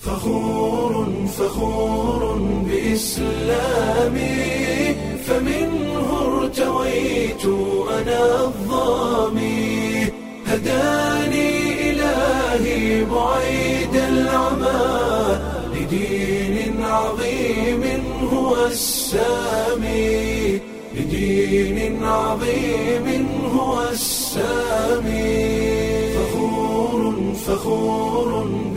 فخور فخور بإسلامي فمنه ارتويت أنا الظامي هداني إلهي بعيد العمى لدين عظيم هو السامي لدين عظيم هو السامي فخور فخور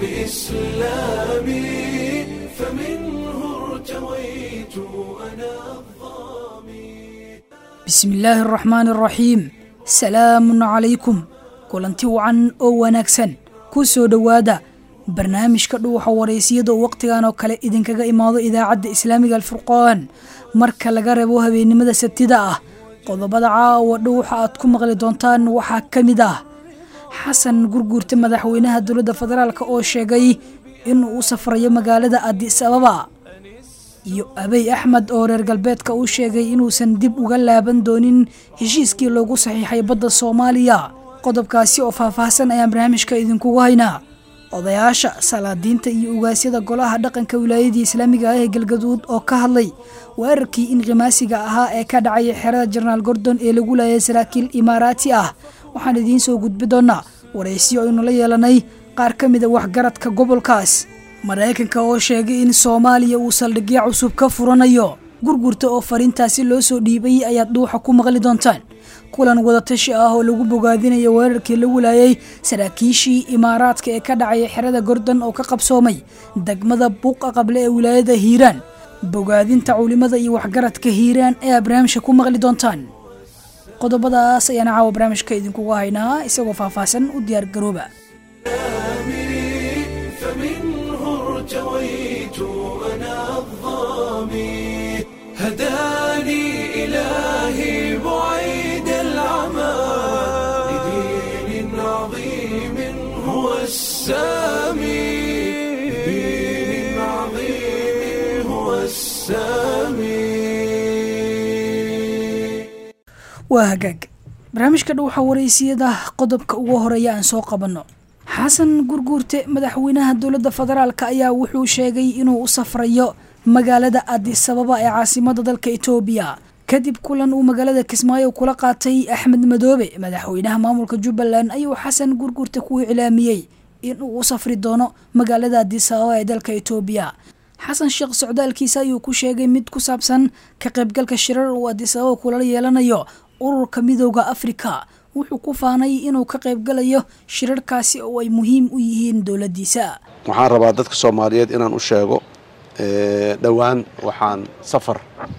بإسلامي فمنه ارتويت أنا الظامي bismi illaahi araxmaani araxiim salaamun calaykum kulanti wacan oo wanaagsan ku soo dhowaada barnaamijka dhuuxa waraysiyada oo wakhtigan oo kale idinkaga imaado idaacadda islaamiga alfurqaan marka laga reebo habeennimada sabtida ah qodobada caawa dhuuxa aad ku maqli doontaan waxaa ka mid ah xasan gurguurta madaxweynaha dowladda federaalk oo sheegay inuu u safrayo magaalada adis ababa iyo abey axmed oo reer galbeedka uu sheegay inuusan dib uga laaban doonin heshiiskii loogu saxiixay badda soomaaliya qodobkaasi oo faahfaahsan ayaan barnaamijka idinkugu haynaa odayaasha salaadiinta iyo ugaasyada golaha dhaqanka wilaayadii islaamiga ah ee galgaduud oo ka hadlay weerarkii inqimaasiga ahaa ee ka dhacay xerada jenaraal gordon ee lagu laayay saraakiil imaaraati ah waxaan idiin soo gudbi doonaa waraysiyo aynu la yeelanay qaar ka mida waxgaradka gobolkaas maraykanka oo sheegay in soomaaliya uu saldhigyo cusub ka furanayo gurgurta oo fariintaasi loo soo dhiibay ayaad dhuuxa ku maqli doontaan kulan wadatashi ah oo lagu bogaadinayo weerarkii lagu laayay saraakiishii imaaraadka ee ka dhacay xerada gordon oo ka qabsoomay degmada buuqa qable ee wilaayada hiiraan bogaadinta culimada iyo waxgaradka hiiraan ayaa barnaamijka ku maqli doontaan qodobadaas ayaana caawa barnaamijka idinkugu haynaa isagoo faahfaahsan u diyaar garooba فمنه ارتويت أنا الظامي هداني إلهي بعيد العمى لدين عظيم هو السامي لدين عظيم هو السامي waa hagaag barnaamijka dhuuxa waraysiyada qodobka ugu horeeya aan soo qabanno xasan gurguurte madaxweynaha dowladda federaalk ayaa wuxuu sheegay inuu u safrayo magaalada adis ababa ee caasimada dalka etoobiya kadib kulan uu magaalada kismaayo kula qaatay axmed madoobe madaxweynaha maamulka jubbaland ayuu xasan gurguurte ku iclaamiyey inuu u safri doono magaalada adis ababa ee dalka etoobiya xasan sheekh socdaalkiisa ayuu ku sheegay mid ku saabsan ka qaybgalka shirar uu adis ababa kula yeelanayo ururka midooda afrika wuxuu ku faanay inuu ka qaybgalayo shirarkaasi oo ay muhiim u yihiin dowladdiisa waxaan rabaa dadka soomaaliyeed inaan u sheego dhowaan waxaan safar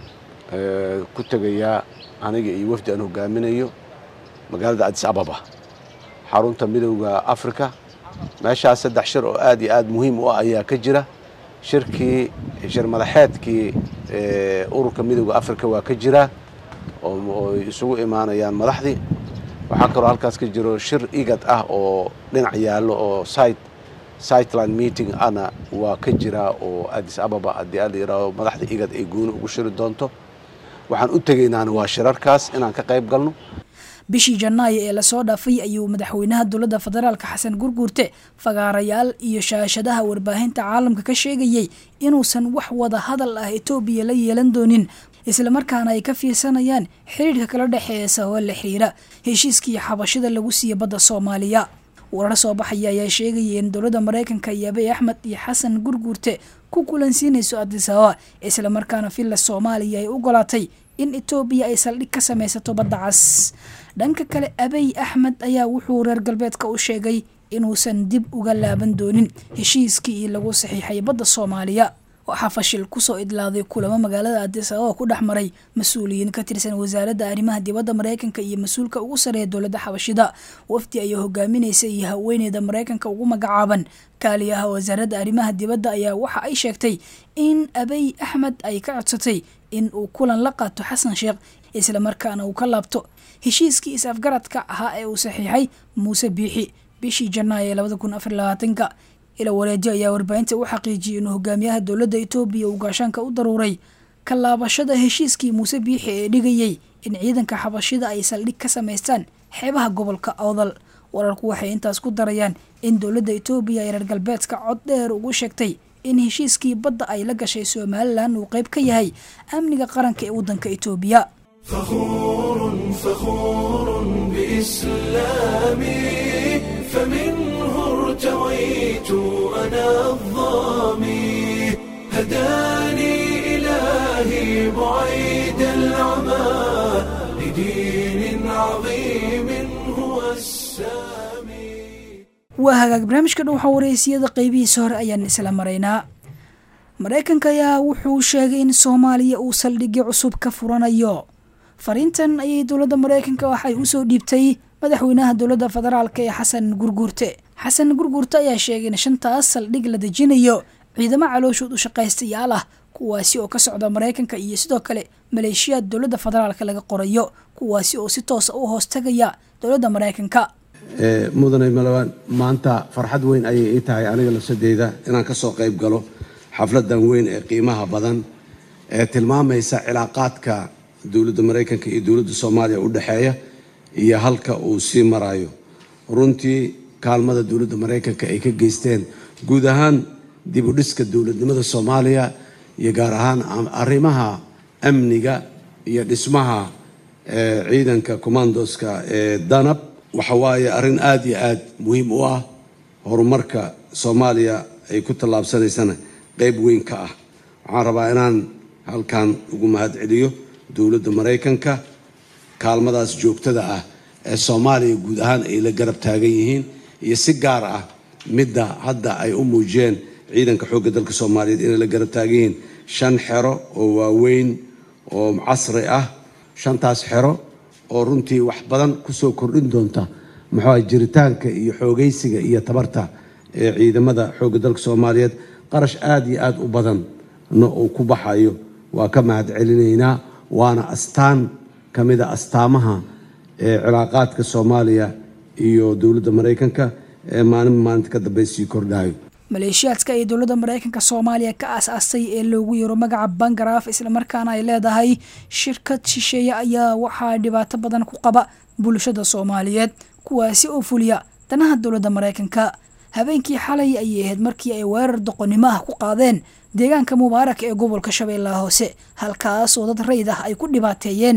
ku tegayaa aniga iyo wafdi aan hogaaminayo magaalada adis ababa xarunta midowda africa meeshaas saddex shir oo aad iyo aad muhiim u ah ayaa ka jira shirkii shir madaxeedkii ururka midowda africa waa ka jira oo ay isugu imaanayaan madaxdii waxaa kaloo halkaas ka jiro shir igad ah oo dhinac yaallo oo site siteland meeting ana waa ka jiraa oo adis ababa haddii ala yidhaahdo madaxda igad ay gooni ugu shiri doonto waxaan u tegaynaana waa shirarkaas inaan ka qayb galno bishii janaayo ee lasoo dhaafay ayuu madaxweynaha dowladda federaalk xasan gurguurte fagaarayaal iyo shaashadaha warbaahinta caalamka ka sheegayey inuusan wax wada hadal ah etoobiya la yeelan doonin islamarkaana ay ka fiirsanayaan xiriirka kala dhexeeya sababa la xiriira heshiiskii xabashida lagu siiya badda soomaaliya warar soo baxaya ayaa sheegaya in dowladda maraykanka iyo abey axmed iyo xasan gurguurte ku kulansiinayso adis ababa islamarkaana villa soomaaliya ay ogolaatay in etoobiya ay saldhig ka samaysato badda cas dhanka kale abey axmed ayaa wuxuu reer galbeedka u sheegay inuusan dib uga laaban doonin heshiiskii lagu saxiixay badda soomaaliya waxaa fashil kusoo idlaaday kulamo magaalada adis ababa ku dhex maray mas-uuliyiin ka tirsan wasaaradda arrimaha dibadda maraykanka iyo mas-uulka ugu sareeya dowladda xabashida wafdi ayaa hogaaminaysa iyo haweeneyda maraykanka ugu magacaaban kaaliyaha wasaaradda arrimaha dibadda ayaa waxa ay sheegtay in abey axmed ay ka codsatay in uu kulan la qaato xasan sheekh islamarkaana uu ka laabto heshiiskii is-afgaradka ahaa ee uu saxiixay muuse biixi bishii janaayo ee labada kun afar labaatanka ila wareejo ayaa warbaahinta u xaqiijiyay inuu hogaamiyaha dowladda etoobiya uu gaashaanka u daruuray ka laabashada heshiiskii muuse biixi ee dhigayey in ciidanka xabashida ay saldhig ka samaystaan xeebaha gobolka awdal wararku waxay intaas ku darayaan in dowladda etoobiya ee reer galbeedka cod dheer ugu sheegtay in heshiiskii badda ay la gashay somalilan uu qayb ka yahay amniga qaranka ee waddanka etoobiya فخور فخور بإسلامي فمنه ارتويت أنا الظامي هداني إلهي بعيد العمى لدين عظيم هو السامي waa hagaag barnaamijka dhow xawareysiyada qeybihiisa hore ayaan isla maraynaa maraykanka ayaa wuxuu sheegay in soomaaliya uu saldhigyo cusub ka furanayo fariintan ayay dowladda maraykanka waxay usoo dhiibtay madaxweynaha dowladda federaalk ee xasan gurguurte xasan gurguurte ayaa sheegay in shantaas saldhig la dejinayo ciidamo calooshood u shaqaystayaal ah kuwaasi oo ka socda maraykanka iyo sidoo kale maleeshiyaad dowladda federaalk laga qorayo kuwaasi oo si toosa u hoostagaya dowladda maraykanka mudane malawaan maanta farxad weyn ayay ii tahay aniga lafsadeyda inaan ka soo qayb galo xafladan weyn ee qiimaha badan ee tilmaamaysa cilaaqaadka dowladda maraykanka iyo dowladda soomaaliya u dhexeeya iyo halka uu sii marayo runtii kaalmada dowladda maraykanka ay ka geysteen guud ahaan dib u dhiska dowladnimada soomaaliya iyo gaar ahaan arrimaha amniga iyo dhismaha ciidanka commandoska ee danab waxa waaye arrin aada iyo aada muhiim u ah horumarka soomaaliya ay ku tallaabsanaysana qeyb weyn ka ah waxaan rabaa inaan halkan ugu mahad celiyo dowladda maraykanka kaalmadaas joogtada ah ee soomaaliya guud ahaan ay la garab taagan yihiin iyo si gaar ah midda hadda ay u muujiyeen ciidanka xoogga dalka soomaaliyeed inay la garab taagan yihiin shan xero oo waaweyn oo casri ah shantaas xero oo runtii wax badan kusoo kordhin doonta muxuu jiritaanka iyo xoogaysiga iyo tabarta ee ciidamada xoogga dalka soomaaliyeed qarash aada iyo aada u badanna uu ku baxayo waa ka mahad celinaynaa waana astaan ka mida astaamaha ee cilaaqaadka soomaaliya iyo dowladda maraykanka ee maalin maalinta ka dambe sii kordhayo maleeshiyaadka ay dowladda maraykanka soomaaliya ka aas-aasay ee loogu yaro magaca bangaraaf islamarkaana ay leedahay shirkad shisheeye ayaa waxaa dhibaato badan ku qaba bulshada soomaaliyeed kuwaasi oo fuliya danaha dowladda maraykanka habeenkii xalay ayay ahayd markii ay weerar doqonnimo ah ku qaadeen deegaanka mubaarak ee gobolka shabeellaha hoose halkaasoo dad rayd ah ay ku dhibaateeyeen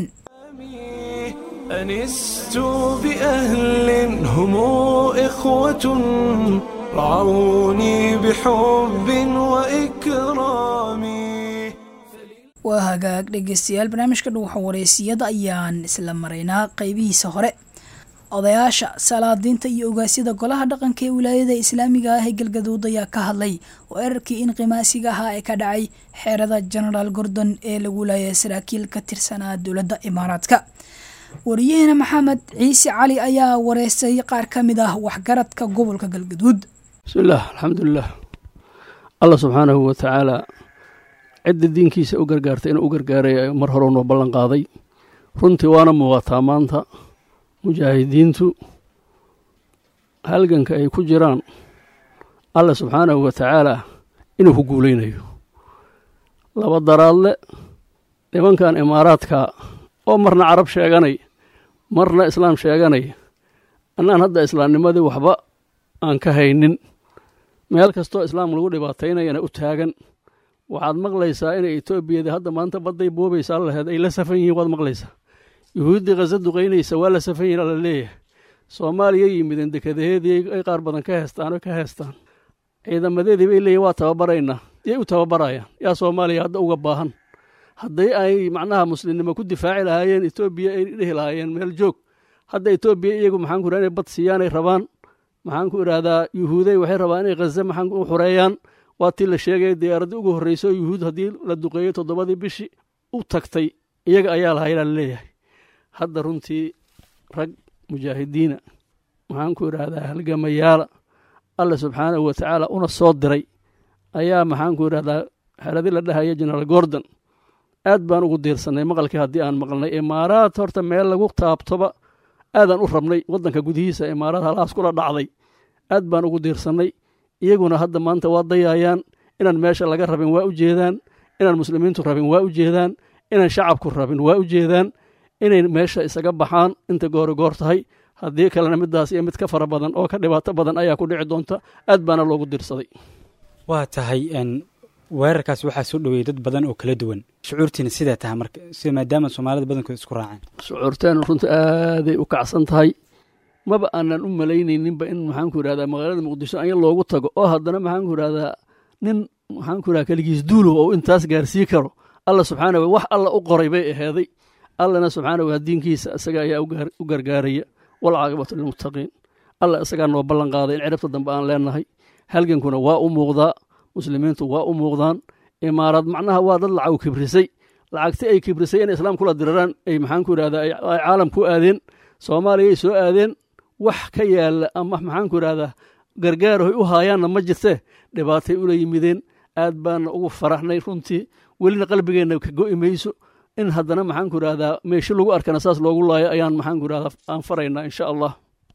أنست بأهل هم إخوة رعوني بحب وإكرام waa hagaag dhegeystayaal barnaamijka dhuuxa wareysiyada ayaan isla maraynaa qeybihiisa hore odayaasha salaadiinta iyo ogaasyada golaha dhaqanka ee wilaayada islaamiga ah ee galgaduud ayaa ka hadlay weerarkii inqimaasiga ahaa ee ka dhacay xeerada genaraal gordon ee lagu laayay saraakiil ka tirsanaa dowladda imaaraadka wariyaheena maxamed ciise cali ayaa wareystay qaar ka mid ah waxgaradka gobolka galgaduud bismillaah alxamdulilah allah subxaanahu wa tacaala cidda diinkiisa u gargaartay inuu u gargaaray mar hore noo ballan qaaday runtii waana muuqataa maanta mujaahidiintu halganka ay ku jiraan allah subxaanahu wa tacaala inuu ku guulaynayo laba daraadle nimankan imaaraadka oo marna carab sheeganay marna islaam sheeganay annaan hadda islaamnimadii waxba aan ka haynin meel kastoo islaam lagu dhibaataynayana u taagan waxaad maqlaysaa inay etoobiyada hadda maanta badday boobaysaa laheed ay la safan yihiin waad maqlaysaa yuhuuddii khaza duqaynaysa waa la safan yihin ala leeyahay soomaaliya yimideen dekadaheedii ay qaar badan ka heestaan oo ka heestaan ciidamadeedii bay leeyihin waa tababaraynaa yay u tababarayaan yaa soomaaliya hadda uga baahan hadday ay macnaha muslimnimo ku difaaci lahaayeen etoobiya ay dhihi lahaayeen meel joog hadda etoobiya iyagu maxaan ku inay bad siiyaanay rabaan maxaan ku idhaahdaa yuhuuday waxay rabaan inay khaza maxaan u xureeyaan waa tii la sheegaya diyaaraddii ugu horreyso yuhuud haddii la duqeeyo toddobadii bishii u tagtay iyaga ayaa lahaylaa laleeyahay hadda runtii rag mujaahidiina maxaan ku idhaahdaa halgamayaala alla subxaanahu wa tacaala una soo diray ayaa maxaan ku idhahdaa xeradii la dhahaya genaraal gordon aad baan ugu diirsannay maqalkii haddii aan maqlnay imaaraad horta meel lagu taabtoba aadaan u rabnay waddanka gudihiisa imaaraad halahaas kula dhacday aad baan ugu diirsannay iyaguna hadda maanta waa dayaayaan inaan meesha laga rabin waa u jeedaan inaan muslimiintu rabin waa u jeedaan inaan shacabku rabin waa u jeedaan inay meesha isaga baxaan inta goori goor tahay haddii kalena midaas iyo mid ka fara badan oo ka dhibaato badan ayaa ku dhici doonta aad baana loogu dirsaday waa tahay weerarkaas waxaa soo dhoweeyey dad badan oo kala duwan shucuurtiina sidee tahay marka sida maadaama soomaalida badankood isku raaceen shucuurteena runta aaday u kacsan tahay maba aanan u malaynayninba in maxaanku yidhahdaa magaalada muqdisho anya loogu tago oo haddana maxaanku yidhahdaa nin maxaanku yidhahda keligiis duulow oo intaas gaarsii karo alla subxaana wa wax alla u qoray bay aheeday allana subxaana wa diinkiisa isaga ayaa u gargaaraya walcaaqibatu lilmuttaqiin alla isagaa noo ballan qaaday in ciribta dambe aan leenahay halgankuna waa u muuqdaa muslimiintu waa u muuqdaan imaarad macnaha waa dad lacag kibrisay lacagti ay kibrisay inay islaam kula diraraan ay maxaanku yidhahdaa ay caalam ku aadeen soomaaliyay soo aadeen wax ka yaalla ama maxaanku yidhahdaa gargaarahoy u haayaanna ma jirtee dhibaatay ula yimideen aad baana ugu faraxnay runtii welina qalbigeenna ka go'i mayso in haddana maxaanku yidhahdaa meeshi lagu arkana saas loogu laayo ayaan maxaanku yidhahdaa aan faraynaa insha allah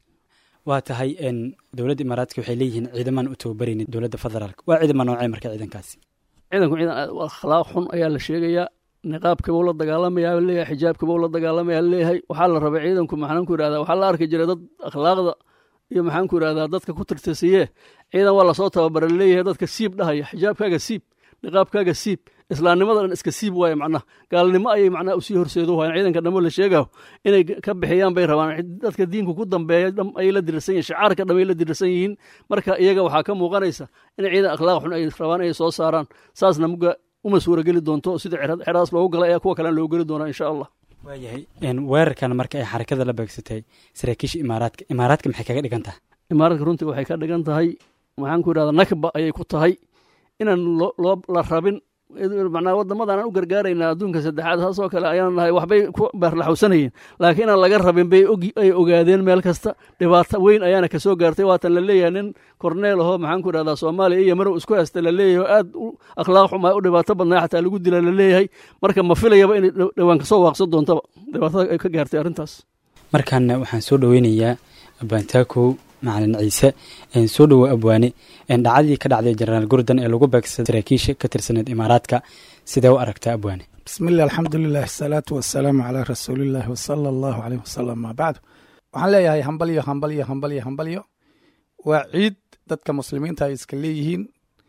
waa tahay dowladda imaaraadka waxay leeyihiin ciidamaan u tababaraynin dowladda federaalka waa ciidama noocee marka ciidankaasi ciidanku ciidan akhlaaq xun ayaa la sheegayaa niqaabkibuu la dagaalamayaa leeyahay xijaabkibuu la dagaalamayaa leeyahay waxaa la rabay ciidanku maxaanku yidhahdaa waxaa la arki jiray dad akhlaaqda iyo maxaanku yidhahdaa dadka ku tirtirsiye ciidan waa lasoo tababara leeyahay dadka siib dhahaya xijaabkaaga siib niqaabkaaga siib islaamnimada dhan iska siib waaye macnaha gaalnimo ayay macnaha usii horseedo waayeen ciidanka dhammo la sheegayo inay ka bixiyaan bay rabaan dadka diinku ku dambeeya dham ayay la dirirsan yihin shicaarka dham ay la dirirsan yihiin marka iyaga waxaa ka muuqanaysa in ciidan akhlaaq xun ay rabaan ay soo saaraan saasna muga uma suurageli doonto sida xeraas loogu galay ayaa kuwa kalena loogu geli doonaa insha allah waayahay weerarkan marka ay xarakada la beegsatay saraakiisha imaaraadka imaaraadka maxay kaga dhigan tahay imaaraadka runtii waxay ka dhigan tahay maxaanku yidhahdaa nakba ayay ku tahay inaan loo la rabin macnaa waddamadan aan u gargaaraynaa adduunka saddexaad saasoo kale ayaan nahay waxbay ku baarlaxawsanayeen laakiin inaan laga rabin bay ay ogaadeen meel kasta dhibaato weyn ayaana ka soo gaartay waatan la leeyahay nin korneel ahoo maxaanku idhahdaa soomaaliya iyo marow isku haysta la leeyahay oo aad u akhlaaq xumaa u dhibaato badnaa xataa lagu dila la leeyahay marka ma filayaba inay dhowaan kasoo waaqsan doontaba dhibaatada ay ka gaartay arrintaas markaana waxaan soo dhoweynayaa abantaakow macalin ciise soo dhowo abwaane dhacdadii ka dhacday jenaraal gurdan ee lagu beegsaday saraakiisha ka tirsaneed imaaraadka sidee u aragtaa abwaane bismillahi alxamdulilah asalaatu wasalaamu calaa rasuulillahi wasala allahu caleyh wasalam maa bacdu waxaan leeyahay hambalyo hambalyo hambalyo hambalyo waa ciid dadka muslimiinta ay iska leeyihiin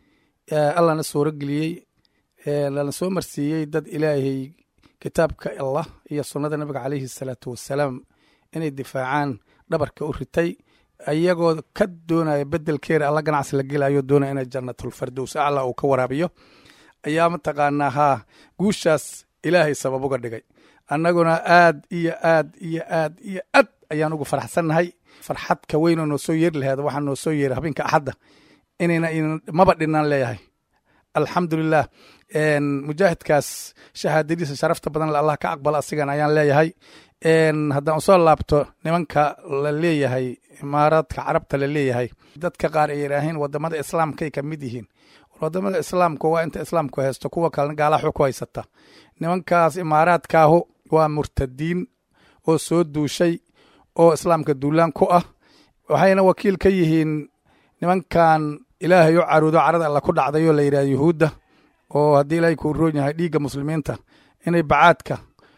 allana suuro geliyey lana soo marsiiyey dad ilaahay kitaabka allah iyo sunnada nabiga caleyhi asalaatu wasalaam inay difaacaan dhabarka u ritay ayagoo ka doonaya bedelkeeda alla ganacsi la gelayo doonaya ina jannatulfardows acla uu ka waraabiyo ayaa mataqaanaa haa guushaas ilaahay sabab uga dhigay annaguna aad iyo aad iyo aad iyo aad ayaan ugu farxsannahay farxad ka weynoo noo soo yeeri laheed waxaa noo soo yeeray habeenka axadda inayna maba dhinaan leeyahay alxamdulilah mujaahidkaas shahaadadiisa sharafta badan allah ka aqbala asigan ayaan leeyahay haddaan usoo laabto nimanka la leeyahay imaaraadka carabta la leeyahay dadka qaar ay yidhaaheen wadamada islaamkay ka mid yihiin wadamada islaamka waa inta islaamku haysto kuwa kalena gaalaxu ku haysata nimankaas imaaraadkaahu waa murtadiin oo soo duushay oo islaamka duulaan ku ah waxayna wakiil ka yihiin nimankan ilaahay u caruudo carada alla ku dhacdayoo la yidhahda yuhuudda oo haddii ilaahay kuu roon yahay dhiigga muslimiinta inay bacaadka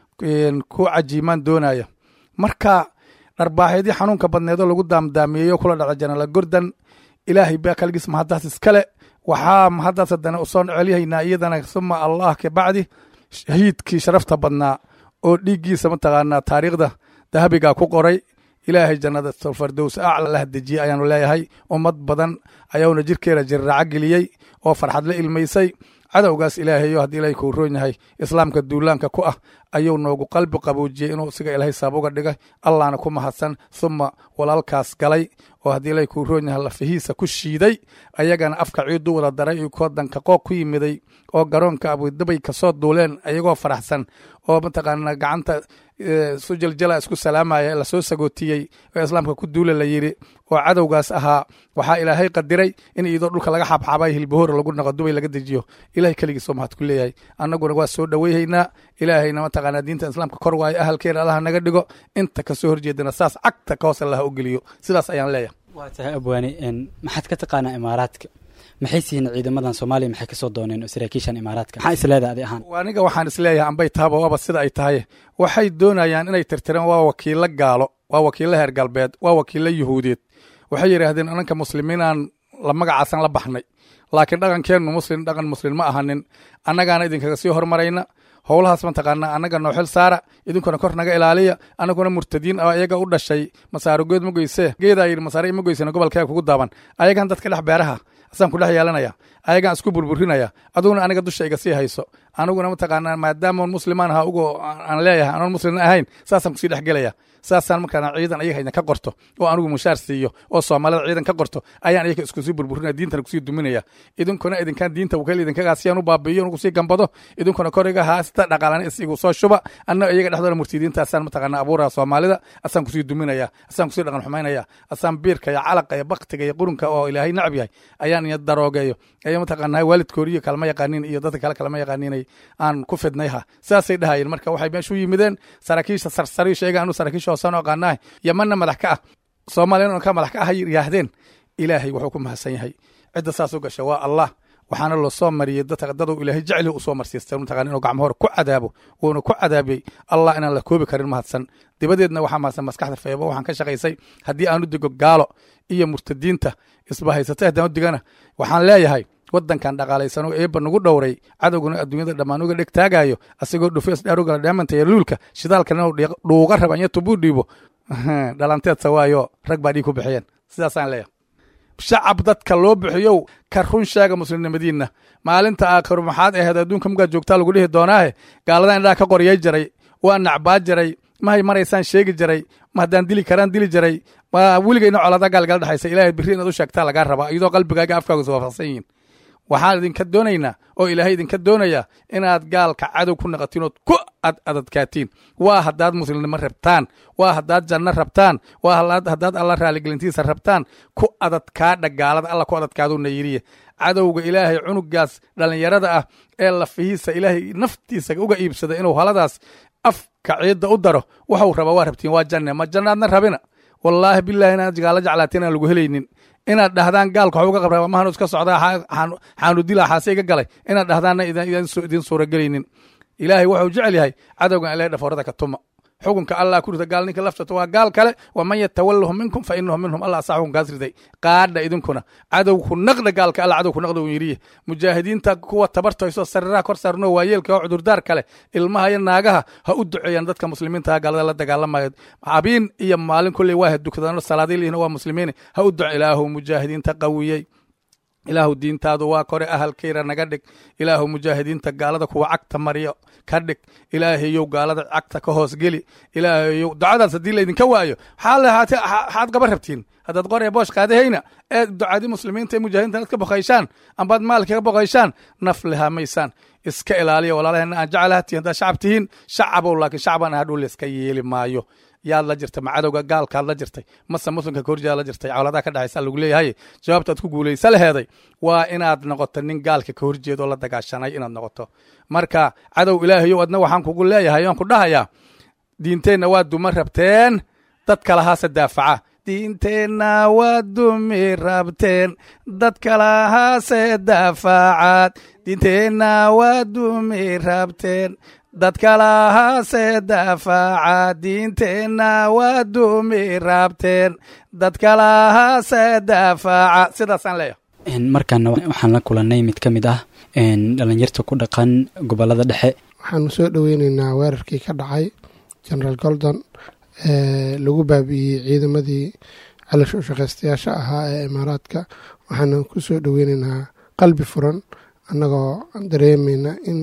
ku cajiimaan doonaya marka dharbaaxeedii xanuunka badneedoo lagu daamdaamiyeyo kula dhaca jenaraal gordon ilaahay baa kaligiis mahaddaas iskale waxaa mahaddaas haddana usoo celyahaynaa iyadana suma allah ka bacdi shahiidkii sharafta badnaa oo dhiiggiisa mataqaanaa taariikhda dahabigaa ku qoray ilaahay jannada fardows acla la hadejiyey ayaanu leeyahay ummad badan ayauna jirkeeda jirraaco geliyey oo farxad la ilmaysay cadowgaas ilaahayo haddii ilaahay kuu roon yahay islaamka duulaanka ku ah ayuu noogu qalbi qaboojiyey inuu isiga ilaahay sabab uga dhigay allahna ku mahadsan thuma walaalkaas galay oo haddii ilaahay kuu roon yahay lafihiisa ku shiiday ayagana afka ciidu wada daray iyo kodanka qooq ku yimiday oo garoonka abudabay kasoo duuleen ayagoo faraxsan oo mataqaana gacanta su jaljala isku salaamaya lasoo sagootiyey oo islaamka ku duula la yidhi oo cadowgaas ahaa waxaa ilaahay qadiray in iyadoo dhulka laga xabxabay hilbahoor lagu naqo dubay laga dejiyo ilahay keligiisoo mahad ku leeyahay annaguna waa soo dhoweyhaynaa ilaahayna mataqaanaa diinta islaamka kor waayo ahalkeena allaha naga dhigo inta kasoo horjeedana saas cagta ka hoos allaha u geliyo sidaas ayaan leeyahay waa tahay abwaane maxaad ka taqaanaa imaaraadka maxay siiyeen ciidamadan soomaaliya maxay kasoo dooneen oo saraakiishan imaaraadka maxaa isleedahay adi ahaan aniga waxaan isleeyahay ambay tahaba waaba sida ay tahay waxay doonayaan inay tirtiraan waa wakiilo gaalo waa wakiilo heer galbeed waa wakiilo yuhuudeed waxay yidhaahdeen ananka muslimiinaan la magacaasan la baxnay laakiin dhaqankeennu muslim dhaqan muslim ma ahanin annagaana idinkaga sii hormarayna howlahaas mataqaanaa annaga noo xil saara idinkuna kor naga ilaaliya annaguna murtadiin oo iyaga u dhashay masaaro geed ma goysee geedaa yidhi masaare ima goysana gobolkaaga kugu daaban ayagan dadka dhex beeraha asaan ku dhex yeelanaya ayagaan isku burburinaya aduguna aniga dusha iga sii hayso aniguna mataqaanaa maadaama muslimaan ahaa ugo aan leeyahay anoon muslimna ahayn saasaan kusii dhex gelaya saasaan markaan ciidan ayaga idinka qorto oo anigu mushaar siiyo oo soomaalida ciidan ka qorto ayaan ayaga iskusii burburinaya diintana kusii duminaya idinkuna idinkaan diinta wakiil idinkagaasiyaan u baabiiyo kusii gambado idinkuna koriga haasta dhaqaalan isigu soo shuba anna iyaga dhexdooda murtidiintaasaan mataqaanaa abuuraya soomaalida asaan kusii duminaya asaan kusii dhaqan xumaynaya asaan biirka iyo calaqa iyo baktiga iyo qurunka oo ilaahay nacab yahay ayaan iya daroogeeyo ayaa mataqaanaa waalidkooriyo kalama yaqaanin iyo dadka kale kalama yaqaaninay aan ku fidnayha saasay dhahayeen marka waxay meeshu yimideen saraakiisha sarsari sheega anu saraakiisha hoosaan aqaanaah yamanna madax ka ah soomaaliyana ka madax ka ah yidhaahdeen ilaahay wuxuu ku mahadsan yahay cidda saas u gasha waa allah waxaana loo soo mariyey dadka daduu ilaahay jecli u soo marsiistay mataqana inuu gacmo hore ku cadaabo wuuna ku cadaabiyey allah inaan la koobi karin mahadsan dibadeedna waxaa mahadsan maskaxda feebo waxaan ka shaqaysay haddii aanu digo gaalo iyo murtadiinta isbahaysatay haddaan u digana waxaan leeyahay wadankan dhaqaalaysanoo eebba nagu dhowray cadowguna adduunyada dhammaan uga dheg taagayo asagoo dhufees dhaarugala dheemanta iyo luulka shidaalkana dhuuga rabanya tubuu dhiibo dhalanteedsa waayo rag baa dhiig ku bixiyeen sidaasaan leeyahay shacab dadka loo bixiyow ka run sheega muslimnimadiinna maalinta aakhiru maxaad ahayd adduunka mugaad joogtaa lagu dhihi doonaahe gaaladan indhaha ka qoryay jiray waa nacbaa jiray mahay maraysaan sheegi jiray ma haddaan dili karaan dili jiray ma weligayna colada gaalgala dhexaysa ilaahay birri inaad u sheegtaa lagaa rabaa iyadoo qalbigaaga afkaaga is waafaqsan yihiin waxaan idinka doonaynaa oo ilaahay idinka doonayaa inaad gaalka cadow ku naqatiin ood ku ad adadkaatiin waa haddaad muslimnimo rabtaan waa haddaad janno rabtaan waa haddaad alla raaligelintiisa rabtaan ku adadkaadha gaalada alla ku adadkaaduna yiriye cadowga ilaahay cunugaas dhallinyarada ah ee lafihiisa ilaahay naftiisa uga iibsada inuu haladaas afka ciidda u daro waxuu rabaa waa rabtiin waa janne ma jannaadna rabina wallaahi bilaahi inaad gaalo jeclaatiin aan lagu helaynin inaad dhahdaan gaalka waxuu uga qabraa mahanu iska socdaa xaanu dilaa xaase iga galay inaad dhahdaanna idin suuragelaynin ilaahay wuxuu jecel yahay cadowgan ilahay dhafoorada ka tuma xukunka allah ku rida gaal ninka laftata waa gaal kale waman yatawalahu minkum fa inahu minhum allah asaa xukunkaas riday qaadha idinkuna cadowku naqda gaalka alla cadowku naqda uu yidhiye mujaahidiinta kuwa tabartoyso sariraha kor saarno waayeelka oo cudurdaar kale ilmaha iyo naagaha ha u duceeyaan dadka muslimiinta gaalada la dagaalamayo habiin iyo maalin kulley waa dukadano salaadiilihina waa muslimiin ha u duce ilaahu mujaahidiinta qawiyey ilaahu diintaadu waa kore ahalkayra naga dhig ilaahu mujaahidiinta gaalada kuwa cagta maryo ka dhig ilaahayow gaalada cagta ka hoos geli ilaahayow ducadaas haddii laydinka waayo xaad gaba rabtiin haddaad qoree boosh qaadahayna ee ducadii muslimiinta ee mujaahidiinta aad ka boqayshaan ambaad maalka ka boqayshaan naf lehamaysaan iska ilaaliya walaalahena aan jeclahatiin haddaad shacab tihiin shacabow laakiin shacban ahadhow layska yeeli maayo yaad la jirtay ma cadowga gaalkaad la jirtay mase muslimka kahorjeeda la jirtay cawladaha ka dhexaysa lagu leeyahay jawaabtaad ku guulaysa laheeday waa inaad noqoto nin gaalka ka horjeeda oo la dagaashanay inaad noqoto marka cadow ilaahayow adna waxaan kugu leeyahay oan ku dhahayaa diinteenna waa duma rabteen dad kalahaase daafaca diinteenna waa dumi rabteen dad kalahaase daafacaad diinteenna waa dumi rabteen dad kalahaase daafaca diinteenna waa dumi rabteen dad kalahaase daafaca sidaasaan leeyahay markaana waxaan la kulannay mid ka mid ah dhalinyarta ku dhaqan gobolada dhexe waxaanu soo dhoweyneynaa weerarkii ka dhacay generaal goldon ee lagu baabi'iyey ciidamadii caloosha ushaqaystayaasha ahaa ee imaaraadka waxaanu ku soo dhoweyneynaa qalbi furan annagoo dareemayna in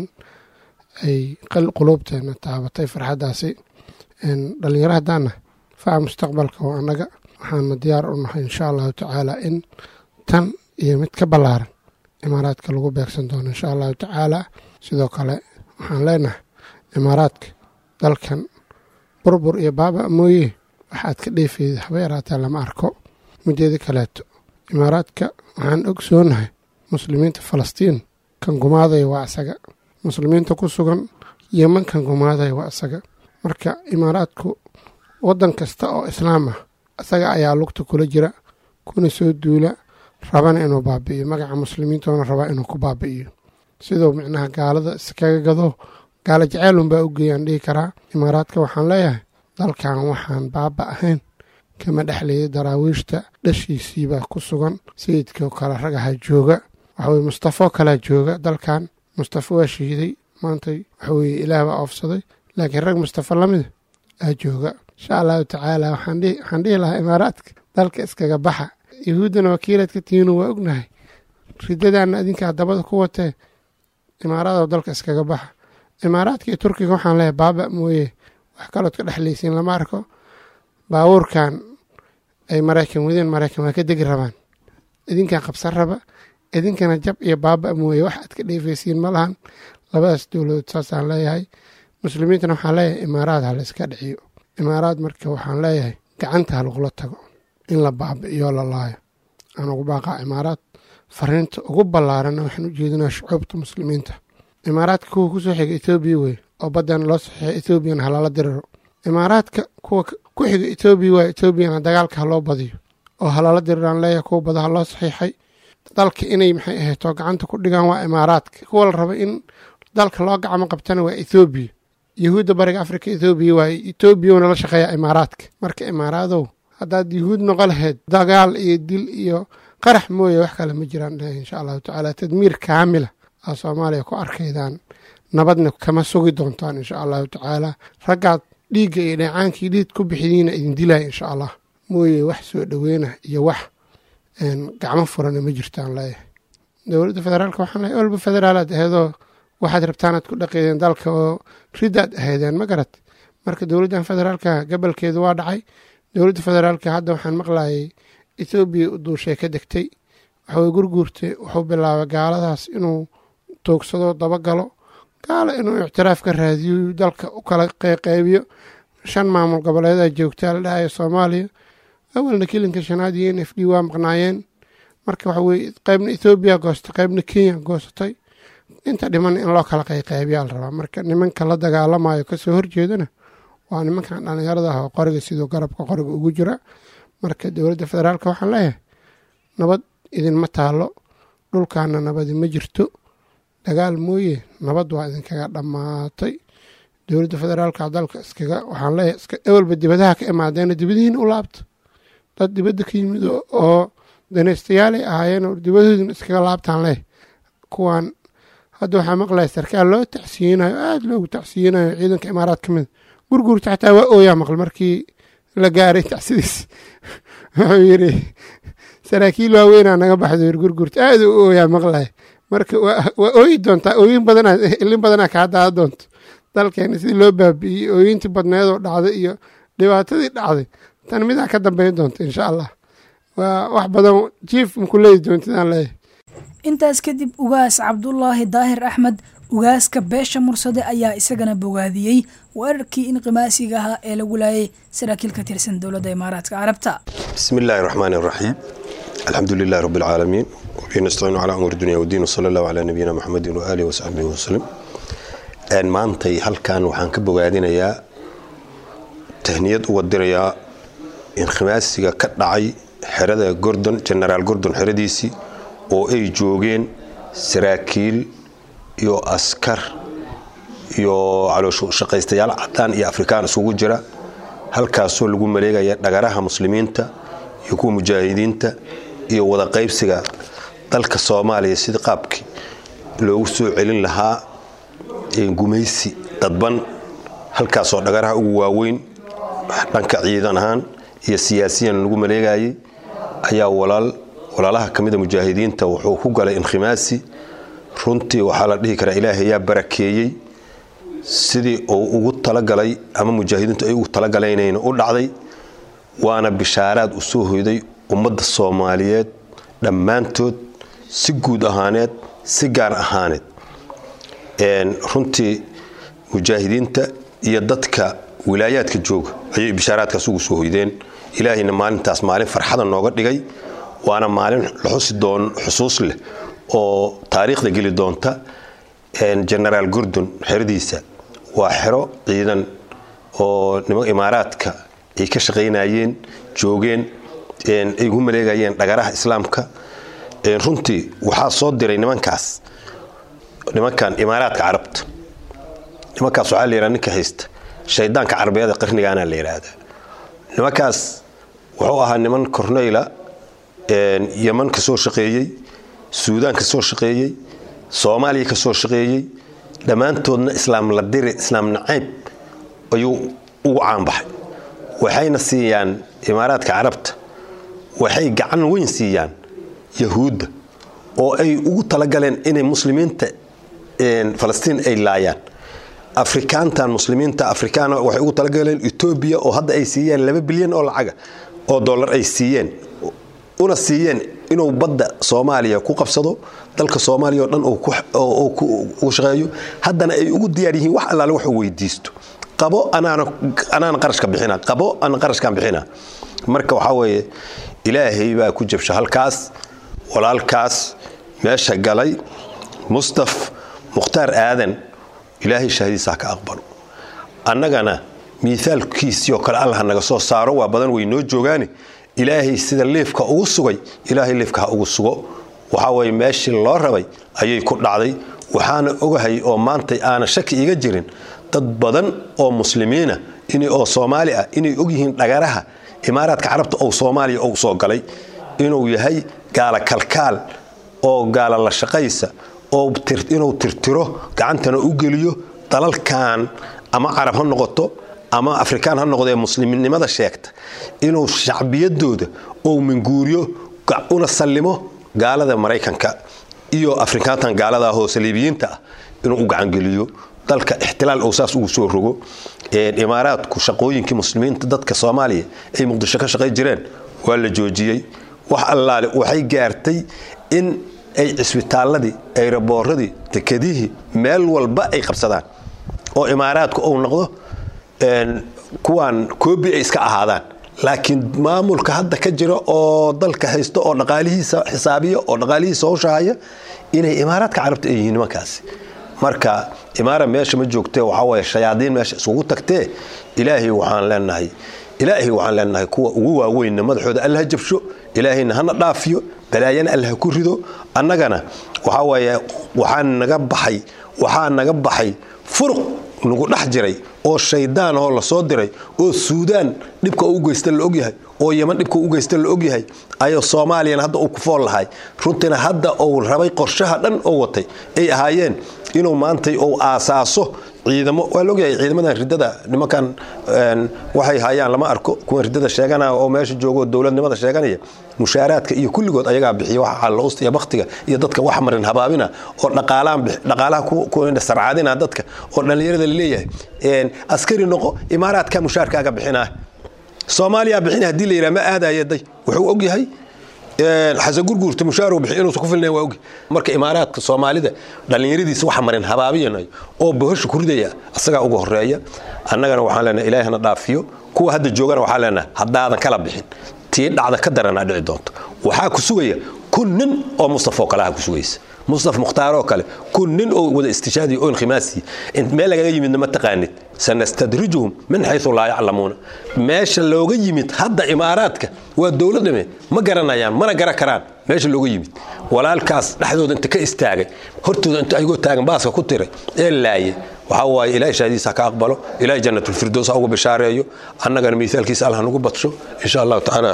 ay quluubteena taabatay farxaddaasi dhallinyaro haddaana faca mustaqbalka oo annaga waxaana diyaar u nahay insha allahu tacaala in tan iyo mid ka ballaaran imaaraadka lagu beegsan doono insha allahu tacaala sidoo kale waxaan leenahay imaaraadka dalkan burbur iyo baaba mooye waxaad ka dheefeeda haba yaraatee lama arko mideeda kaleeto imaaraadka waxaan ogsoonahay muslimiinta falastiin kan gumaadaya waa isaga muslimiinta ku sugan yeman kan gumaadaya waa isaga marka imaaraadku waddan kasta oo islaam ah isaga ayaa lugta kula jira kuna soo duula rabana inuu baabi'iyo magaca muslimiintoona rabaa inuu ku baabi'iyo siduu micnaha gaalada iskaga gado gaalo jaceelunbaa u geeyaan dhihi karaa imaaraadka waxaan leeyahay dalkan waxaan baaba ahayn kama dhexleeyay daraawiishta dhashiisiibaa ku sugan sayidkoo kale ragaha jooga waxaweye mustafo kalaa jooga dalkan mustafo waa shiiday maantay waxaweye ilaah baa oofsaday laakiin rag mustafo lamida aa jooga insha allahu tacaala waxaan dhihi lahaa imaaraadka dalka iskaga baxa yahuuddana wakiilaad ka tihiinu waa ognahay ridadaana adinkaa dabada ku watee imaaraadoo dalka iskaga baxa imaaraadka iyo turkiga waxaan leeyahay baaba mooye wax kalood ka dhexlaysiin lama arko baabuurkan ay maraykan wadeen maraykan waa ka degi rabaan idinkaa qabsan raba idinkana jab iyo baaba mooye wax aad ka dheefaysiin ma lahan labadaas dowladood saasaan leeyahay muslimiintana waxaan leeyahay imaaraad ha la iska dhiciyo imaaraad marka waxaan leeyahay gacanta ha lagula tago in la baabi'iyo la laayo aan ugu baaqaa imaaraad fariinta ugu ballaaranna waxaan u jeedinaa shucuubta muslimiinta imaaraadka kuwa kusoo xiga etoobiya wey oo baddan loo saxiixay etoobiyana halala diriro imaaraadka kuwa ku xiga etoobiya waa etoobiyana dagaalka ha loo badiyo oo halala diriraan leeyahay kuwa badaha loo saxiixay dalka inay maxay ahaydoo gacanta ku dhigaan waa imaaraadka kuwa la raba in dalka loo gacmo qabtana waa ethoobiya yahuudda bariga afrika ethoobiya waaye etoobiyana la shaqeeya imaaraadka marka imaaraadow haddaad yahuud noqo lahayd dagaal iyo dil iyo qarax mooye wax kale ma jiraan insha allahu tacaala tadmiir kaamila aa soomaaliya ku arkaydaan nabadna kama sugi doontaan insha allahu tacaala raggaad dhiigga iyo dheecaankii dhiid ku bixidiina idin dilaya insha allah mooye wax soo dhoweyna iyo wax gacmo furana ma jirtaan leeyahay dowladda federaalka waxaan leeyahay olba federaalaad aheedoo waxaad rabtaanaad ku dhaqeydeen dalka oo ridaad aheedeen ma garat marka dowladdan federaalka gabalkeedu waa dhacay dowladda federaalka hadda waxaan maqlayay etoobiya u duushay ka degtay waxaway gurguurte wuxuu bilaabay gaaladaas inuu toogsado dabagalo gaalo inuu ictiraaf ka raadiyo dalka u kala qeyqeybiyo shan maamul goboleedaa joogtaa la dhahayo soomaaliya awalna kilinka shanaad iyo n f d waa maqnaayeen marka waxa weye qeybna ethoobiya goostay qeybna kenya goosatay inta dhiman in loo kala qayqeybiyaa la rabaa marka nimanka la dagaalamayo kasoo horjeedana waa nimankan dhallinyarada ah oo qoriga siduu garabka qoriga ugu jira marka dowladda federaalka waxaan leeyahay nabad idinma taalo dhulkaana nabadi ma jirto dagaal mooye nabad waa idinkaga dhammaatay dowladda federaalka dalka iskaga waxaan leeyahay iska ewalba dibadaha ka imaadeena dibadihiina u laabta dad dibadda ka yimid oo danaystayaalay ahaayeen oo dibadoodina iskaga laabtaan leh kuwaan hadda waxaa maqlaya sarkaal loo tacsiyinayo aada loogu tacsiyinayo ciidanka imaaraad ka mida gurguurta xataa waa ooyaa maql markii la gaaray tacsidiis wuxuu yidhi saraakiil waaweynaa naga baxdo yir gurguurta aada u ooyaa maqlaya marka waa ooyi doontaa ooyin badanaa ilin badanaa kaa daada doonto dalkeena sidii loo baabi'iyey ooyintii badneedoo dhacday iyo dhibaatadii dhacday tan midaa ka dambeyn doonta insha allah waa wax badan jiif maku leedi doontidaan leeyahay intaas kadib ugaas cabdulaahi daahir axmed ugaaska beesha mursade ayaa isagana bogaadiyey weerarkii inqimaasiga ahaa ee lagu laayay saraakiil ka tirsan dowladda imaaraadka carabta بسم الله الرحمن الرحيم الحمد لله رب العالمين وبه نستعين على أمور الدنيا والدين وصلى الله على نبينا محمد وآله وصحبه وسلم een maantay halkan waxaan ka bogaadinayaa tahniyad u wadirayaa inkhimaasiga ka dhacay xerada gordon genaraal gordon xeradiisii oo ay joogeen saraakiil iyo askar iyo calooshaqaystayaal cadaan iyo afrikaan isugu jira halkaasoo lagu maleegaya dhagaraha muslimiinta iyo kuwa mujaahidiinta iyo wada qaybsiga dalka soomaaliya sida qaabkii loogu soo celin lahaa gumaysi dadban halkaasoo dhagaraha ugu waaweyn dhanka ciidan ahaan iyo siyaasiyan lagu maleegayay ayaa walaalaha ka mida mujaahidiinta wuxuu ku galay inkhimaasi runtii waxaa la dhihi karaa ilaahay ayaa barakeeyey sidii uu ugu talagalay ama mujaahidiintu ay ugu talagalaynayna u dhacday waana bishaaraad u soo hoyday ummadda soomaaliyeed dhammaantood si guud ahaaneed si gaar ahaaneed runtii mujaahidiinta iyo dadka wilaayaadka jooga ayay bishaaraadkaas ugu soo hoydeen ilaahayna maalintaas maalin farxada nooga dhigay waana maalin xusi doon xusuus leh oo taariikhda geli doonta genaraal gordon xeradiisa waa xero ciidan oo niman imaaraadka ay ka shaqaynayeen joogeen ay ugu maleegayeen dhagaraha islaamka runtii waxaa soo diray nimankaas nimankan imaaraadka carabta nimankaas waxaa la yidhaha ninka haysta shaydaanka carabeeda qarnigaana la yidhaahdaa nimankaas wuxuu ahaa niman corneyla yeman ka soo shaqeeyey suudaan ka soo shaqeeyey soomaaliya ka soo shaqeeyey dhammaantoodna islaam la diri islaam nacayb ayuu ugu caanbaxay waxayna siiyaan imaaraadka carabta waxay gacan weyn siiyaan yahuudda oo ay ugu talagaleen inay muslimiinta falastiin ay laayaan afrikaantan muslimiinta afrikaana waxay ugu talagaleen etoobiya oo hadda ay siiyeen laba bilyan oo lacaga oo dollar ay siiyeen una siiyeen inuu badda soomaaliya ku qabsado dalka soomaaliya oo dhan ugu shaqeeyo haddana ay ugu diyaar yihiin wax allaale waxuu weydiisto qabo anaana qarashka bixina qabo ana qarashkan bixina marka waxaa weeye ilaahay baa ku jabsha halkaas walaalkaas meesha galay mustaf mukhtaar aadan ilaahay shahadiisa ha ka aqbalo annagana miaalkiisii oo kale allah naga soo saaro waa badan way noo joogaane ilaahay sida liifka ugu sugay ilaahay liifka ha ugu sugo waxaa weye meeshii loo rabay ayay ku dhacday waxaana ogahay oo maantay aana shaki iga jirin dad badan oo muslimiina oo soomaali ah inay ogyihiin dhagaraha imaaraadka carabta ou soomaaliya ou soo galay inuu yahay gaala kalkaal oo gaala la shaqaysa oo inuu tirtiro gacantana u geliyo dalalkan ama carab ha noqoto ama afrikaan ha noqdee muslimnimada sheegta inuu shacbiyadooda ou minguuriyo una sallimo gaalada maraykanka iyo afrikaantan gaalada ahoo saliibiyiinta ah inuu u gacangeliyo dalka ixtilaal ou saas ugu soo rogo imaaraadku shaqooyinkii muslimiinta dadka soomaaliya ay muqdisho ka shaqay jireen waa la joojiyey wax allaale waxay gaartay in ay cisbitaaladii ayrabooradii dekedihii meel walba ay qabsadaan oo imaaraadku uu noqdo kuwaan koobi ay iska ahaadaan laakiin maamulka hadda ka jira oo dalka haysta oo dhaqaalihiisa xisaabiya oo dhaqaalihiisa howshahaya inay imaaraadka carabta ay yihiin nimankaasi marka imaara meesha ma joogtee waxaa waye shayaadiin meesha isugu tagtee ilaahay waxaan leenahay ilaahay waxaan leenahay kuwa ugu waaweynna madaxooda allaha jabsho ilaahayna hana dhaafiyo balaayana allaha ku rido annagana waxaa waye waxaa naga baxay waxaa naga baxay furuq nagu dhex jiray oo shaydaan ahoo lasoo diray oo suudaan dhibka u geysta la ogyahay oo yeman dhibka u geysta la ogyahay ayuu soomaaliyana hadda uu ku fool lahay runtiina hadda uu rabay qorshaha dhan oo watay ay ahaayeen inuu maantay uu aasaaso ciidamo waa laogyahay ciidamadan ridada nimankan waxay hayaan lama arko kuwa ridada sheeganaya oo meesha joogo dowladnimada sheeganaya mushaaraadka iyo kulligood ayagaa bixiya waxa callousta iyo baktiga iyo dadka wax marin habaabina oo dhaqaalaha ku sarcaadina dadka oo dhallinyarada laleeyahay askari noqo imaaraadka mushaarkaaga bixinaa soomaaliya bixina hadii la yidhaha ma aadaya day wuxuu ogyahay xasan gurguurta mushaar bixi inuusan ku filnayn waa ogi marka imaaraadka soomaalida dhallinyaradiisa waxa marin habaabiyanayo oo bohosha ku ridaya asagaa uga horeeya annagana waxaan leenahay ilaahi hana dhaafiyo kuwa hadda joogana waxaan leenahay haddaadan kala bixin tii dhacda ka daranaa dhici doonto waxaa ku sugaya kun nin oo mustafoo kaleha ku sugaysa mustaf mukhtaaroo kale kun nin oo wada istishaadiya oo inkhimaasiya meel lagaga yimidna ma taqaanid sanastadrijuhum min xayu laa yaclamuuna meesha looga yimid hadda imaaraadka waa dowladame ma garanayaan mana gara karaan meesha looga yimid walaalkaas dhexdooda inta ka istaagay hortooda inta ayagoo taagan baaska ku tiray ee laaye waxaa waaye ilahay shaahadiisa ha ka aqbalo ilahay jannatulfirdows ha uga bishaareeyo annagana miisaalkiisa allah nagu badsho insha allahu tacaala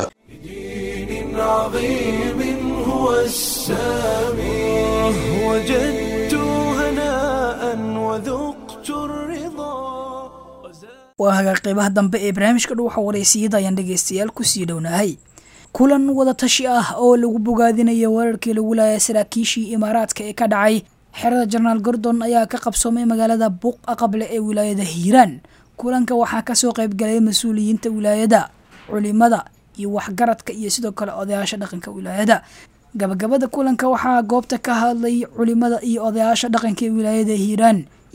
عظيم هو السامي وجدت هناء وذقت الرضا waa hagaag qeybaha dambe ee barnaamijka dhuuxa wareysiyada ayaan dhegaystayaal kusii dhownahay kulan wada tashi ah oo lagu bogaadinayo weerarkii lagu laayay saraakiishii imaaraadka ee ka dhacay xerada jenaraal gordon ayaa ka qabsoomay magaalada buuq aqable ee wilaayada hiiraan kulanka waxaa kasoo qaybgalay mas-uuliyiinta wilaayada culimada iyo waxgaradka iyo sidoo kale odayaasha dhaqanka wilaayada gabagabada kulanka waxaa goobta ka hadlay culimada iyo odayaasha dhaqanka ee wilaayada hiiraan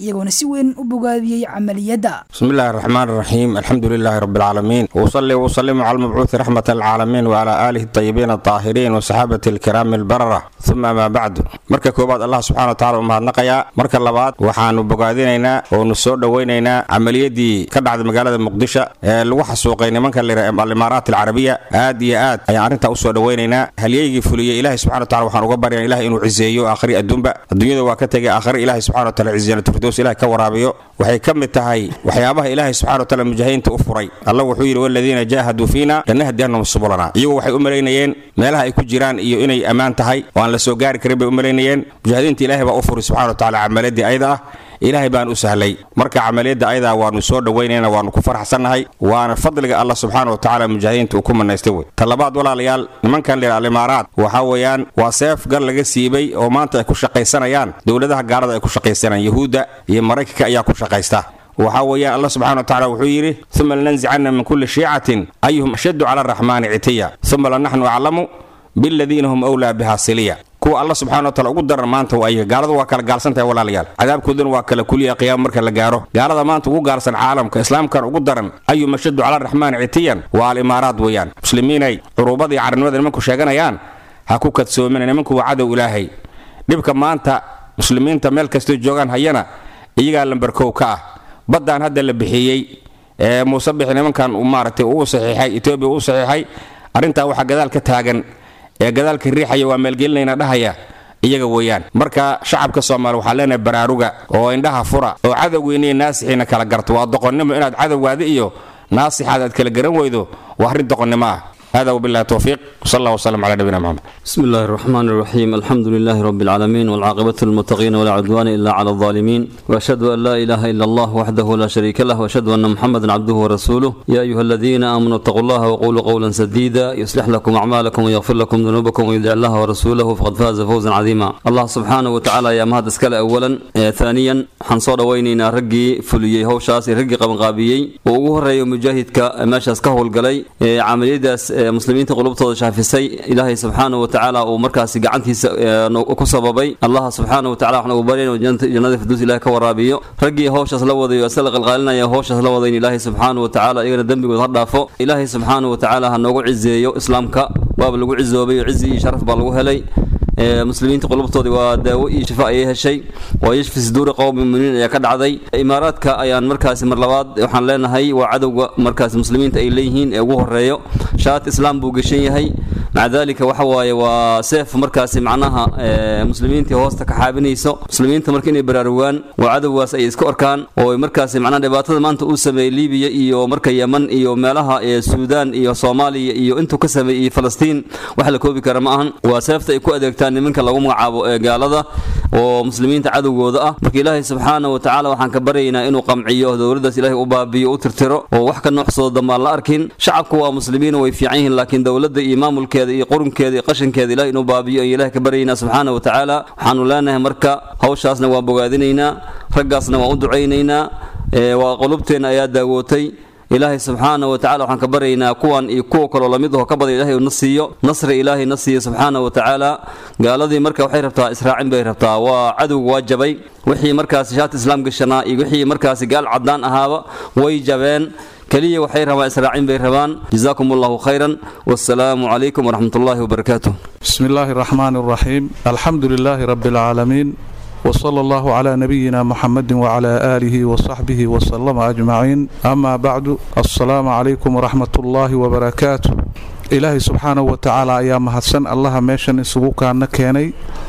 iyagoona si weyn u bogaadiyey camaliyadda بسم الله الرحمن الرحيم الحمد لله رب العالمين وصلي وسلم على المبعوث رحمة العالمين وعلى آله الطيبين الطاهرين وصحابة الكرام البررة ثم ما بعد marka koobaad allah subxaana wa taala u mahadnaqayaa marka labaad waxaanu bogaadinaynaa oonu soo dhowaynaynaa camaliyadii ka dhacday magaalada muqdisho ee lagu xasuuqay nimanka lira alimaaraat alcarabiya aad iyo aad ayaan arrintaa usoo dhowaynaynaa halyeygii fuliyey ilahi subxana wa tacala waxaan uga baryaa ilahi inuu ciseeyo aakhri adduunba adduunyada waa ka tegay aakhri ilahi subxana wa taala ciziyanatufirdows ilahi ka waraabiyo waxay ka mid tahay waxyaabaha ilaahay subxana wa taala mujaahidiinta u furay alla wuxuu yidhi waladiina jaahaduu fiina lanahdiyannahum subulana iyagu waxay u malaynayeen meelaha ay ku jiraan iyo inay ammaan tahay oo aan la soo gaari karin bay u malaynayeen mujaahidiinta ilaahay baa u furay subxana wa taala camaladii ayada ah ilaahay baan u sahlay marka camaliyadda ayadaa waanu soo dhowaynayna waanu ku faraxsannahay waana fadliga allah subxaana wa tacaala mujaahidiinta uu ku manaystay wey talabaad walaalayaal nimankan leh alimaaraat waxaa weeyaan waa seef gar laga siibay oo maanta ay ku shaqaysanayaan dowladaha gaalada ay ku shaqaysanayaan yahuudda iyo maraykanka ayaa ku shaqaysta waxaa weeyaan allah subxana wa tacala wuxuu yidhi uma lananzicanna min kulli shiicatin ayuhum ashaddu cala araxmaani citiya uma lanaxnu aclamu biladiina hum wlaa biha siliya kuwa alla subxana wa taala ugu daran maanta waa ayaga gaaladu waa kala gaalsantahay walaalayaal cadaabkooduna waa kala kuliya qiyaama marka la gaaro gaalada maanta ugu gaalsan caalamka islaamkan ugu daran ayuu mashadu cala raxmaan citiyan waa alimaaraad weeyaan muslimiinay curuubada iyo carnimada nimanku sheeganayaan ha ku kadsoomina nimanku waa cadow ilaahay dhibka maanta muslimiinta meel kastoo joogaan hayana iyagaa lambarkow ka ah baddaan hadda la bixiyey ee muuse bixi nimankan maaragtay uu saxiixay etoobiya uu saxiixay arrintaa waxaa gadaal ka taagan ee gadaalka riixaya waa maalgelinayna dhahaya iyaga weeyaan marka shacabka soomaali waxaa leenahay baraaruga oo indhaha fura oo cadowgeyniiyo naasixiina kala garto waa doqonnimo inaad cadowgaada iyo naasixaada aad kala garan weydo waa arrin doqonnimo ah هذا وبالله التوفيق وصلى الله وسلم على نبينا محمد بسم الله الرحمن الرحيم الحمد لله رب العالمين والعاقبة للمتقين ولا عدوان إلا على الظالمين وأشهد أن لا إله إلا الله وحده لا شريك له وأشهد أن محمدا عبده ورسوله يا أيها الذين آمنوا اتقوا الله وقولوا قولا سديدا يصلح لكم أعمالكم ويغفر لكم ذنوبكم ويدع الله ورسوله فقد فاز فوزا عظيما الله سبحانه وتعالى يا مهد اسكال أولا آه ثانيا حنصور وينينا رقي فليي هوشاس رقي قبنقابيي وأوه الرأي مجاهد كماشاس كهول قلي آه عملية داس muslimiinta qulubtooda shaafisay ilaahay subxaana wa tacaala uu markaasi gacantiisa ku sababay allah subxaana wa tacala waxaan ugu baryayn jannada firduus ilahay ka waraabiyo raggii howshaas la wadayo isla qalqaalinaya howshaas la wadayn ilaahay subxaana wa tacaala iyagana dembigood ha dhaafo ilaahay subxaana wa tacaala ha noogu cizeeyo islaamka waaba lagu cizoobay oo cizi iyo sharaf baa lagu helay muslimiinta qulubtoodii waa daawo iyo shifa ayay heshay waa yashfi suduuri qowmi muminiin ayaa ka dhacday imaaraadka ayaan markaasi mar labaad waxaan leenahay waa cadowga markaasi muslimiinta ay leeyihiin ee ugu horeeyo shaat islaam buu geshan yahay maca dalika waxa waaye waa seef markaasi macnaha muslimiintii hoosta ka xaabinayso muslimiinta marka inay baraarugaan waa cadowgaas ay iska orkaan oo markaasi macnaha dhibaatada maanta uu sameeyey libiya iyo marka yeman iyo meelaha suudaan iyo soomaaliya iyo intuu ka sameeyey iyo falastiin wax la koobi kara ma ahan waa seefta ay ku adeegtaan nimanka lagu magacaabo ee gaalada oo muslimiinta cadowgooda ah marka ilaahay subxaana wa tacaala waxaan ka baryaynaa inuu qamciyo dowladdaas ilaahay u baabiyo u tirtiro oo wax ka nooxsoodo dambaan la arkin shacabku waa muslimiin way fiican yihiin laakiin dowladda iyo maamulkeeda iyo qurunkeeda iyo qashinkeeda ilahay inuu baabiyo ayaan ilahay ka baryaynaa subxaana wa tacaala waxaanu leenahay marka hawshaasna waan bogaadinaynaa raggaasna waan u ducaynaynaa waa qulubteenna ayaa daawootay ilaahay subxaana wa tacala waxaan ka baryaynaa kuwan iyo kuwa kaloo lamid aho ka badya ilahay na siiyo nasri ilaahay na siiyo subxaana wa tacaala gaaladii marka waxay rabtaa israacin bay rabtaa waa cadowga waa jabay wixii markaasi shaati islaam gashanaa iyo wixii markaasi gaal caddaan ahaaba way jabeen keliya waxay rabaan israacin bay rabaan jazaakum allahu khayran wassalaamu calaykum waraxmat ullahi wabarakaatuh بسم الله الرحمن الرحيم الحمد لله رب العالمين وصلى الله على نبينا محمد وعلى آله وصحبه وسلم أجمعين أما بعد السلام عليكم ورحمة الله وبركاته إلهي سبحانه وتعالى يا مهدسن الله ميشن إسبوك أن كيني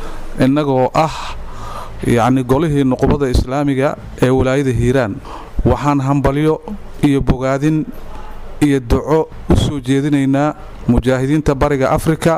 إنه أه يعني قوله نقبض إسلامي ee walaayada hiiraan waxaan hambalyo iyo bogaadin iyo duco u soo jeedinaynaa mujaahidiinta bariga afrika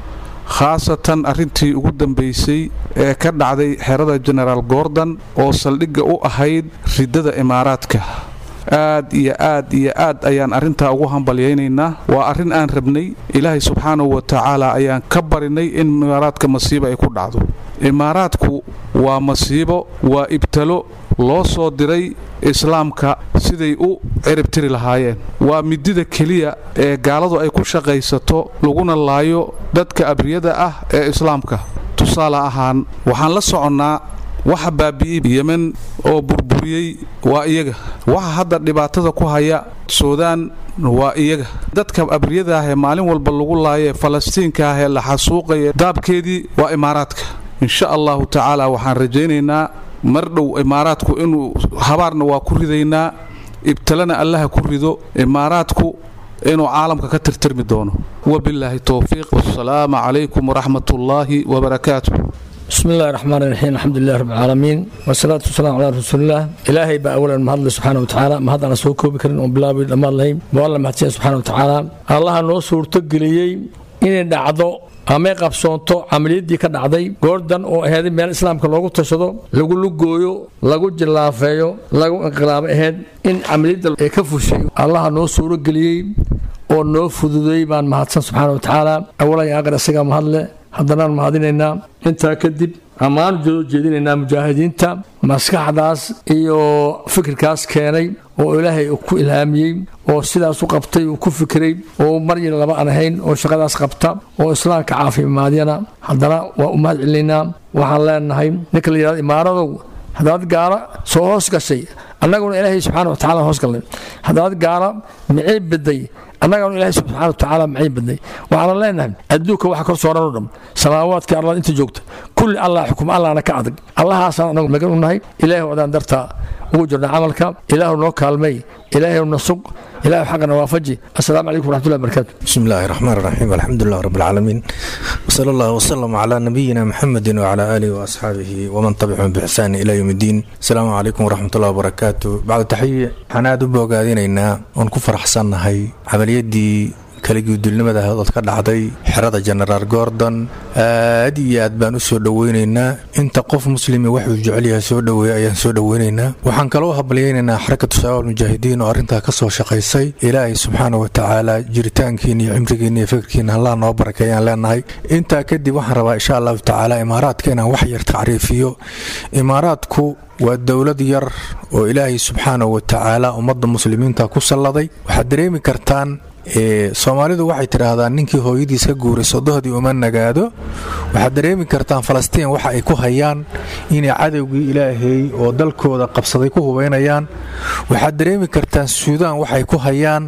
khaasatan arrintii ugu dambaysay ee ka dhacday xerada genaraal gordon oo saldhigga u ahayd riddada imaaraadka aad iyo aad iyo aad ayaan arrintaa ugu hambalyaynaynaa waa arrin aan rabnay ilaahay subxaanahu wa tacaala ayaan ka barinay in imaaraadka masiibo ay ku dhacdo imaaraadku waa masiibo waa ibtalo loo soo diray islaamka siday u ciribtiri lahaayeen waa midida keliya ee gaaladu ay ku shaqaysato laguna laayo dadka abriyada ah ee islaamka tusaale ahaan waxaan la soconnaa waxa baabi'iyey yemen oo burburiyey waa iyaga waxa hadda dhibaatada ku haya suudaan waa iyaga dadka abriyada ah ee maalin walba lagu laaya falastiinka ah ee la xasuuqaya daabkeedii waa imaaraadka insha allahu tacaala waxaan rajaynaynaa mar dhow imaaraadku inuu habaarna waa ku ridaynaa ibtalana allaha ku rido imaaraadku inuu caalamka ka tirtirmi doono wabilaahi towfiiq wasalaamu calaykum waraxmat ullaahi wabarakaatu بسم الله الرحمن الرحيم الحمد لله رب العالمين والصلاة والسلام على رسول الله إلهي بقى أولا ما هذا سبحانه وتعالى ما هذا أنا سوكو بكرين وبلا لما الله والله ما سبحانه وتعالى الله نوصور تقليي إن دعضو amay qabsoonto camaliyadii ka dhacday goordan oo ahayd meel islaamka loogu tashado lagu lugooyo lagu jillaafeeyo lagu inqilaabo ahayd in camaliyadda ay ka fushay allaha noo suuro geliyey oo noo fududeey baan mahadsan subxaana wa tacaala awalan iyo aakhir isagaa mahadle haddanaan mahadinaynaa intaa kadib ammaan joo jeedinaynaa mujaahidiinta maskaxdaas iyo fikirkaas keenay oo ilaahay ku ilhaamiyey oo sidaas u qabtay uu ku fikiray oo maryin laba aan ahayn oo shaqadaas qabta oo islaamka caafimaadiyana haddana waa u mahad celinaynaa waxaan leenahay ninka la yidhahdo imaaradow haddaad gaala soo hoos gashay annaguna ilaahay subxaana wa tacala hoos galnay haddaad gaala micii biday annagana ilaahay subxaana wa tacaala macii badnay waxaana leenahay adduunka waxa kor sooran oo dham samaawaadkii arlada inta joogta kulli allah xukum allahna ka adag allahaasaan anagu magan u nahay ilaahay wadaan dartaa ugu jirna camalka ilaahu noo kaalmay ilaahay na sug ilaahu xaqana waafaji assalaamu calaykum waraxmatullahi wabarakaatu بسم الله الرحمن الرحيم الحمد لله رب العالمين وصلى الله وسلم على نبينا محمد وعلى آله وأصحابه ومن تبعهم بإحسان إلى يوم الدين السلام عليكم ورحمة الله وبركاته بعد تحية حناد بوغادينينا ونكفر حسن هاي عملية دي kaligudulnimada hadad ka dhacday xerada jenaraal gordon aad iyo aad baan u soo dhoweynaynaa inta qof muslimi waxuu jecel yahay soo dhoweeya ayaan soo dhoweynaynaa waxaan kaloo habalyaynaynaa xarakatu shabaab mujaahidiin oo arrintaa ka soo shaqaysay ilaahay subxaana wa tacaala jiritaankiina iyo cimrigiina iyo fikirkiina allah noo barakeeyaan leenahay intaa kadib waxaan rabaa insha allahu tacaala imaaraadka inaan wax yar tacriifiyo imaaraadku waa dowlad yar oo ilaahay subxaana wa tacaala ummadda muslimiinta ku salladay waxaad dareemi kartaan soomaalidu waxay tidhaahdaan ninkii hooyadiis ka guuray sodohdii uma nagaado waxaad dareemi kartaan falastiin waxa ay ku hayaan inay cadowgii ilaahay oo dalkooda qabsaday ku hubaynayaan waxaad dareemi kartaan suudaan waxay ku hayaan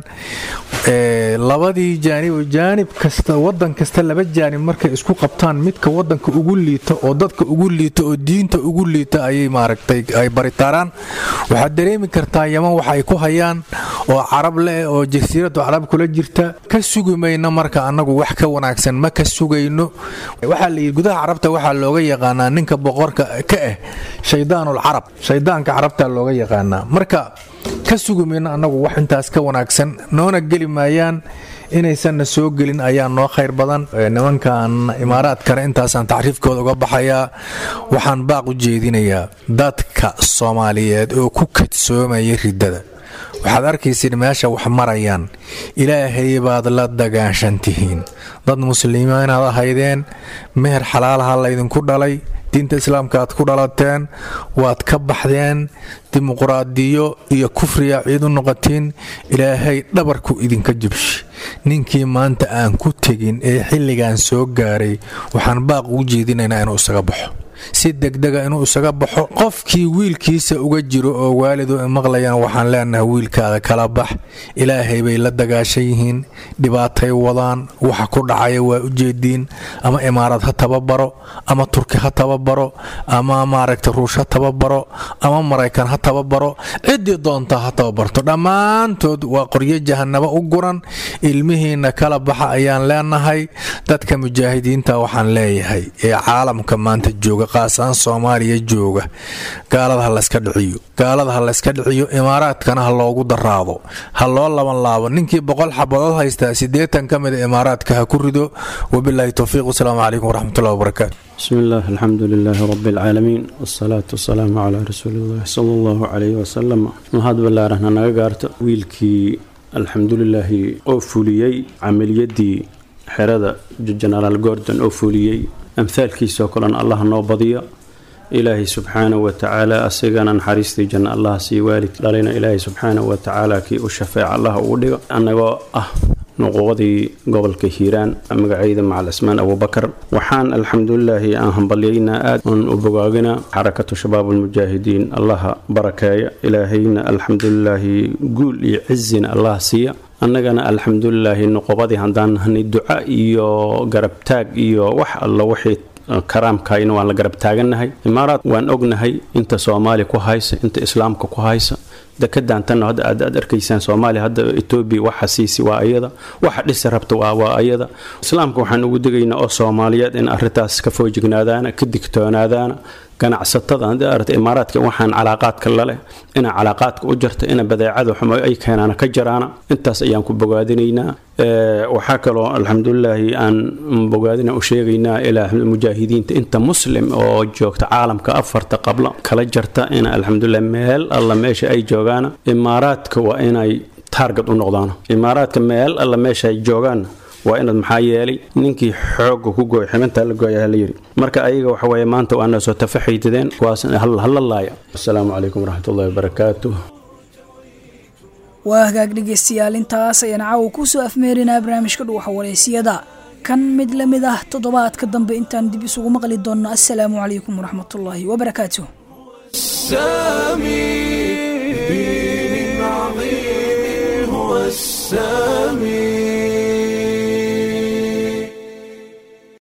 labadii jaanib jaanib kasta wadan kasta laba jaanib markay isku qabtaan midka wadanka ugu liita oo dadka ugu liita oo diinta ugu liita ayay maaragtay ay baritaaraan waxaad dareemi kartaa yaman waxa ay ku hayaan oo carab leh oo jasiiradu carab kula jirta ka sugi mayno marka annagu wax ka wanaagsan ma ka sugayno waxaa la yidhi gudaha carabta waxaa looga yaqaanaa ninka boqorka ka ah shaydaanul carab shaydaanka carabta looga yaqaanaa marka ka sugi mayno annagu wax intaas ka wanaagsan noona geli maayaan inaysanna soo gelin ayaa noo khayr badan nimankan imaaraadkana intaasaan tacriifkooda uga baxayaa waxaan baaq u jeedinayaa dadka soomaaliyeed oo ku kadsoomaya riddada waxaad arkaysid meesha wax marayaan ilaahay baad la dagaanshan tihiin dad muslimiin inaad ahaydeen meher xalaalaha laydinku dhalay diinta islaamka aad ku dhalateen waad ka baxdeen dimuqraadiyo iyo kufriya ciid u noqotiin ilaahay dhabarku idinka jubshi ninkii maanta aan ku tegin ee xilligan soo gaaray waxaan baaq ugu jeedinaynaa inuu isaga baxo si degdega inuu isaga baxo qofkii wiilkiisa uga jiro oo waalidu maqlayaan waxaan leenahay wiilkaada kala bax ilaahay bay la dagaashan yihiin dhibaatay wadaan waxa ku dhacaya waa ujeediin ama imaarad ha tababaro ama turki ha tababaro ama maaragta ruush ha tababaro ama maraykan ha tababaro ciddii doonta ha tababarto dhammaantood waa qoryo jahanabo u guran ilmihiina kala baxa ayaan leenahay dadka mujaahidiinta waxaan leeyahay ee caalamka maanta jooga qaasaan soomaaliya jooga gaalada ha layska dhiciyo gaalada ha layska dhiciyo imaaraadkana ha loogu daraado ha loo laban laabo ninkii boqol xabadood haystaa siddeetan ka mida imaaraadka ha ku rido wabilaahi towfiiq wasalaamu calaykum waraxmatullahi wabarakaatu بسم الله الحمد لله رب العالمين والصلاة والسلام على رسول الله صلى الله عليه وسلم mahad ballaarahna naga gaarto wiilkii alxamdulilaahi oo fuliyey camaliyadii xerada jenaraal gordon oo fuliyey amhaalkiisoo kalena allah noo badiyo ilaahay subxaanahu watacaala asigana naxariistii janna allah sii waalid dhalayna ilaahay subxaanahu watacaala kii u shafeeca allah ugu dhigo annagoo ah nuquuqdii gobolka hiiraan magacayda macal cismaan abubakar waxaan alxamdulilaahi aan hambalyaynaa aad oon u bogaagina xarakatu shabaab almujaahidiin allaha barakeeya ilaahayna alxamdulilaahi guul iyo cizina allah siiya annagana alxamdulilaahi nuqubadii haddaan nahnay duca iyo garabtaag iyo wax alla wixii karaamkayna waan la garab taagannahay imaaraad waan ognahay inta soomaali ku haysa inta islaamka ku haysa dekadaantanna hadda aad aad arkaysaan soomaaliya hadda etoobiya waxa siisi waa ayada waxa dhisi rabta waa waa ayada islaamka waxaan ugu digaynaa oo soomaaliyeed in arrintaas ka foojignaadaana ka digtoonaadaana ganacsatada haddii aragta imaaraadka waxaan calaaqaadka laleh ina calaaqaadka u jarta ina badeecada xumo ay keenaana ka jaraana intaas ayaan ku bogaadinaynaa waxaa kaloo alxamdulilaahi aan bogaadina u sheegaynaa ilaa mujaahidiinta inta muslim oo joogta caalamka afarta qabla kala jarta ina alxamdulilah meel alla meesha ay joogaana imaaraadka waa inay taarget u noqdaan imaaraadka meel alla meesha ay joogaan waa inaad maxaa yeelay ninkii xooga ku gooy xibintaa la gooya la yidhi marka ayaga waxa weeye maanta waa noo soo tafaxaydadeen kuwaas hala laaya asalaamu calaykum waraxmatullahi wabarakaatu waa hagaag dhegaystayaal intaas ayaan caawa ku soo afmeerinaa barnaamijka dhuuxa wareysiyada kan mid la mid ah toddobaadka dambe intaan dib isugu maqli doonno assalaamu calaykum waraxmatullaahi wabarakaatu السامي دين عظيم هو السامي